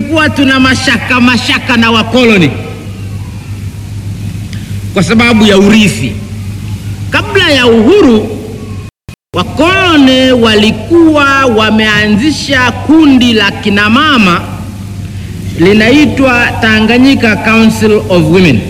tulikuwa tuna mashaka mashaka na wakoloni kwa sababu ya urithi. Kabla ya uhuru, wakoloni walikuwa wameanzisha kundi la kinamama linaitwa Tanganyika Council of Women.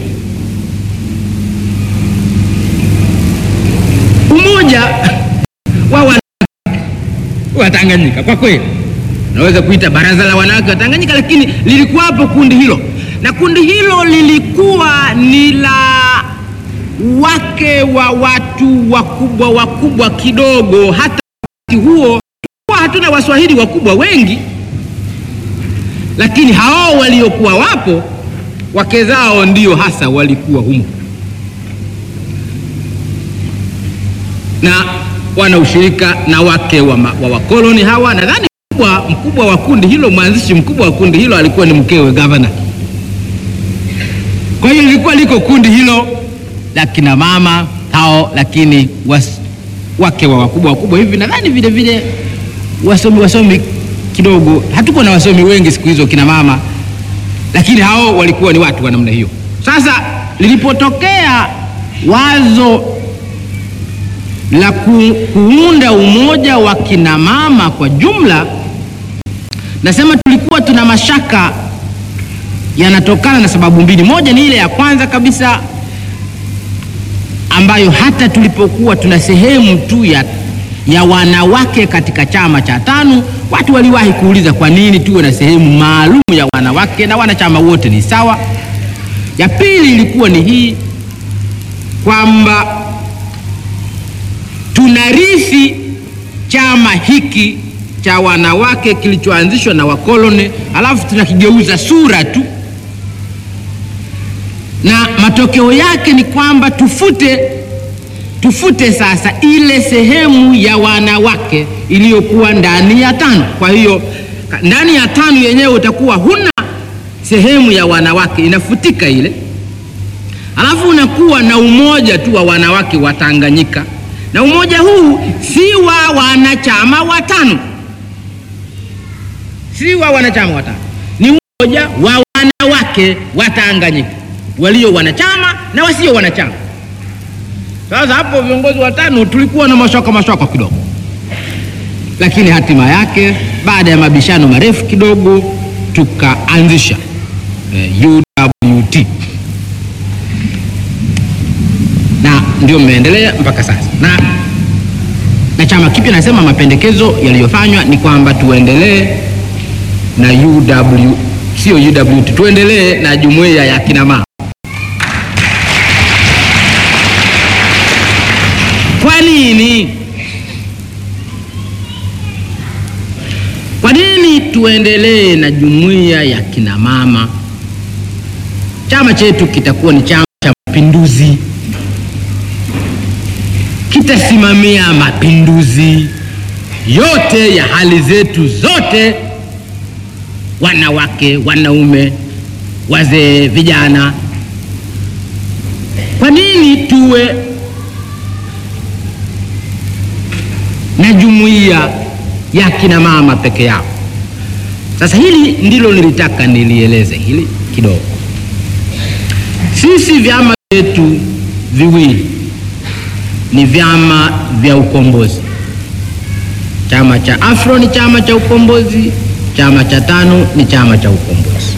Umoja wa wanawake wa Tanganyika, kwa kweli naweza kuita baraza la wanawake wa Tanganyika, lakini lilikuwapo kundi hilo, na kundi hilo lilikuwa ni la wake wa watu wakubwa wakubwa kidogo. Hata wakati huo kwa hatuna Waswahili wakubwa wengi, lakini hao waliokuwa wapo wake zao ndio hasa walikuwa humo na wana ushirika na wake wa, ma, wa wakoloni hawa. Nadhani mkubwa, mkubwa wa kundi hilo, mwanzishi mkubwa wa kundi hilo alikuwa ni mkewe gavana. Kwa hiyo lilikuwa liko kundi hilo la kina mama hao, lakini was, wake wa wakubwa wakubwa hivi. Nadhani vile vile wasomi wasomi kidogo, hatuko na wasomi wengi siku hizo kina mama, lakini hao walikuwa ni watu wa namna hiyo. Sasa lilipotokea wazo la ku, kuunda umoja wa kina mama kwa jumla, nasema tulikuwa tuna mashaka yanatokana na sababu mbili. Moja ni ile ya kwanza kabisa ambayo hata tulipokuwa tuna sehemu tu ya, ya wanawake katika chama cha TANU watu waliwahi kuuliza kwa nini tuwe na sehemu maalum ya wanawake na wanachama wote ni sawa. Ya pili ilikuwa ni hii kwamba tunarithi chama hiki cha wanawake kilichoanzishwa na wakoloni, alafu tunakigeuza sura tu, na matokeo yake ni kwamba tufute tufute sasa ile sehemu ya wanawake iliyokuwa ndani ya TANU. Kwa hiyo ndani ya TANU yenyewe utakuwa huna sehemu ya wanawake, inafutika ile, alafu unakuwa na umoja tu wa wanawake wa Tanganyika na umoja huu si wa wanachama watano, si wa wanachama watano, ni umoja wa wanawake wa Tanganyika walio wanachama na wasio wanachama. Sasa hapo viongozi watano tulikuwa na mashaka mashaka kidogo, lakini hatima yake baada ya mabishano marefu kidogo tukaanzisha eh, UWT na ndio mmeendelea mpaka sasa. Na, na chama kipya nasema mapendekezo yaliyofanywa ni kwamba tuendelee na UW, sio UWT, tuendelee na jumuiya ya kina mama. Kwa nini? Kwa nini tuendelee na jumuiya ya kina mama? Chama chetu kitakuwa ni chama cha mapinduzi kitasimamia mapinduzi yote ya hali zetu zote, wanawake, wanaume, wazee, vijana. Kwa nini tuwe na jumuiya ya kina mama peke yao? Sasa hili ndilo nilitaka nilieleze hili kidogo. Sisi vyama vyetu viwili ni vyama vya ukombozi. Chama cha Afro ni chama cha ukombozi, chama cha TANU ni chama cha ukombozi.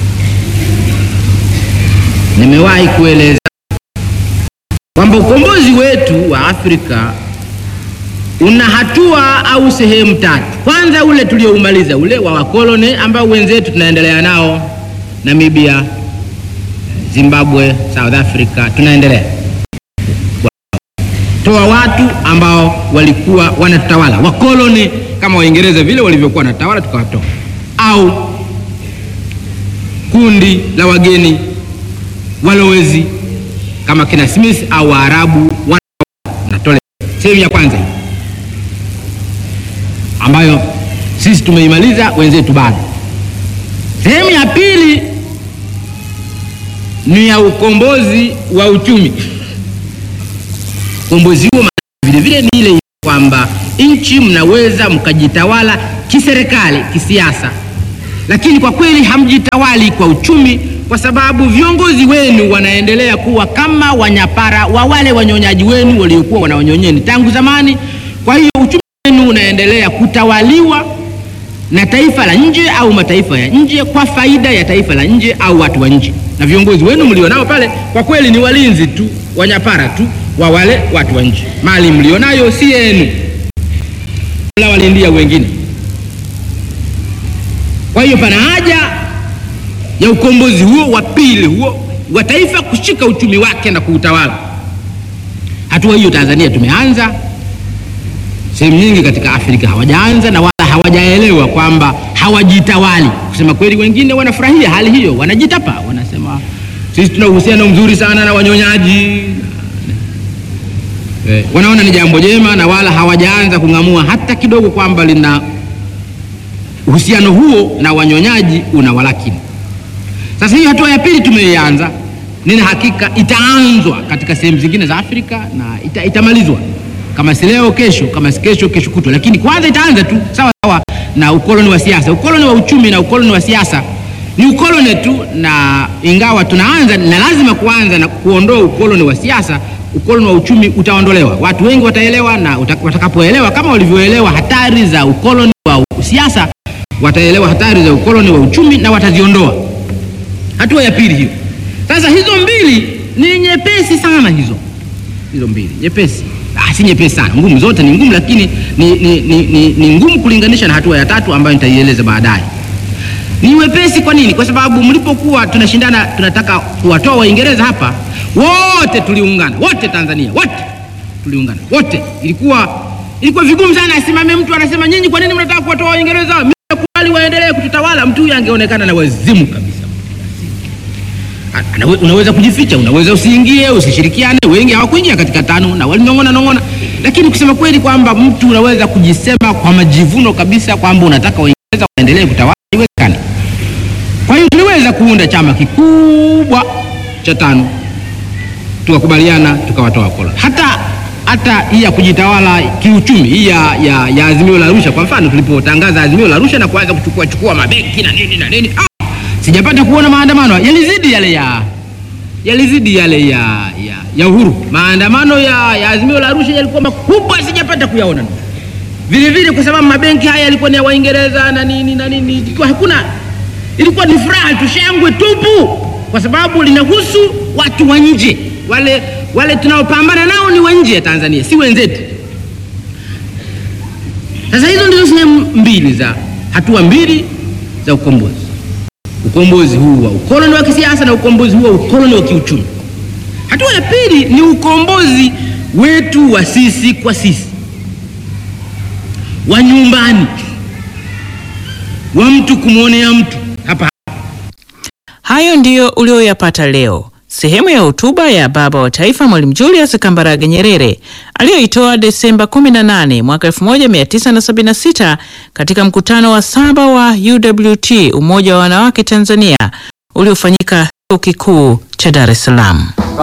Nimewahi kueleza kwamba ukombozi wetu wa Afrika una hatua au sehemu tatu. Kwanza ule tulioumaliza ule wa wakoloni ambao wenzetu tunaendelea nao Namibia, Zimbabwe, South Africa, tunaendelea toa watu ambao walikuwa wanatutawala wakoloni kama Waingereza vile walivyokuwa wanatawala, tukawatoa au kundi la wageni walowezi kama kina Smith au Waarabu wanatole. Sehemu ya kwanza hii ambayo sisi tumeimaliza, wenzetu bado. Sehemu ya pili ni ya ukombozi wa uchumi. Ukombozi huo vile vile ni ile kwamba nchi mnaweza mkajitawala kiserikali, kisiasa, lakini kwa kweli hamjitawali kwa uchumi, kwa sababu viongozi wenu wanaendelea kuwa kama wanyapara wa wale wanyonyaji wenu waliokuwa wanawanyonyeni tangu zamani. Kwa hiyo uchumi wenu unaendelea kutawaliwa na taifa la nje au mataifa ya nje kwa faida ya taifa la nje au watu wa nje, na viongozi wenu mlionao pale kwa kweli ni walinzi tu, wanyapara tu wa wale watu wa nje. Mali mlionayo si yenu, la walindia wengine. Kwa hiyo pana haja ya ukombozi huo wa pili huo wa taifa kushika uchumi wake na kuutawala. Hatua hiyo Tanzania tumeanza, sehemu nyingi katika Afrika hawajaanza na wala hawajaelewa kwamba hawajitawali. Kusema kweli, wengine wanafurahia hali hiyo, wanajitapa, wanasema sisi tuna uhusiano mzuri sana na wanyonyaji eh, wanaona ni jambo jema na wala hawajaanza kung'amua hata kidogo kwamba lina uhusiano huo na wanyonyaji una walakini. Sasa hiyo hatua ya pili tumeianza, nina hakika itaanzwa katika sehemu zingine za Afrika na ita, itamalizwa kama si leo, kesho, kama si kesho, kesho kutwa, lakini kwanza itaanza tu sawa sawa na ukoloni wa siasa. Ukoloni wa uchumi na ukoloni wa siasa ni ukoloni tu, na ingawa tunaanza na lazima kuanza na kuondoa ukoloni wa siasa, ukoloni wa uchumi utaondolewa. Watu wengi wataelewa, na watakapoelewa kama walivyoelewa hatari za ukoloni wa siasa, wataelewa hatari za ukoloni wa uchumi na wataziondoa. Hatua ya pili hiyo. Sasa hizo mbili ni nyepesi sana, hizo hizo mbili nyepesi Ah, si nyepesi sana, ngumu. Zote ni ngumu, lakini ni, ni, ni, ni, ni ngumu kulinganisha na hatua ya tatu ambayo nitaieleza baadaye. Ni wepesi. Kwa nini? Kwa sababu mlipokuwa tunashindana, tunataka kuwatoa Waingereza hapa, wote tuliungana, wote Tanzania, wote tuliungana, wote. Ilikuwa ilikuwa vigumu sana, asimame mtu anasema nyinyi, kwa nini mnataka kuwatoa Waingereza? Mimi nakubali waendelee kututawala. Mtu huyu angeonekana na wazimu kabisa. Unaweza kujificha, unaweza usiingie, usishirikiane. Wengi hawakuingia katika tano na walinong'ona nong'ona, lakini kusema kweli kwamba mtu unaweza kujisema kwa majivuno kabisa kwamba unataka Waingereza waendelee kutawala, haiwezekani. Kwa hiyo tuliweza kuunda chama kikubwa cha tano, tukakubaliana, tukawatoa koloni. Hata hata hii ya kujitawala kiuchumi hii ya, ya, ya azimio la Arusha kwa mfano, tulipotangaza azimio la Arusha na kuanza kuchukua chukua mabenki na nini na nini ah! Sijapata kuona maandamano yalizidi yale ya yalizidi yale ya, ya, ya uhuru. Maandamano ya, ya azimio la Arusha yalikuwa makubwa, sijapata kuyaona vile vile, kwa sababu mabenki haya yalikuwa ni ya Waingereza na nini na nini, ilikuwa hakuna, ilikuwa ni furaha tu, shangwe tupu, kwa sababu linahusu watu wa nje. Wale wale tunaopambana nao ni wa nje ya Tanzania, si wenzetu. Sasa hizo ndizo sehemu mbili za hatua mbili za ukombozi ukombozi huu wa ukoloni wa kisiasa na ukombozi huu wa ukoloni wa kiuchumi. Hatua ya pili ni ukombozi wetu wa sisi kwa sisi, wa nyumbani, wa mtu kumwonea mtu hapa. Hayo ndiyo ulioyapata leo, sehemu ya hotuba ya baba wa taifa Mwalimu Julius Kambarage Nyerere aliyoitoa Desemba 18 mwaka 1976 katika mkutano wa saba wa UWT Umoja wa Wanawake Tanzania uliofanyika Chuo Kikuu cha Dar es Salaam.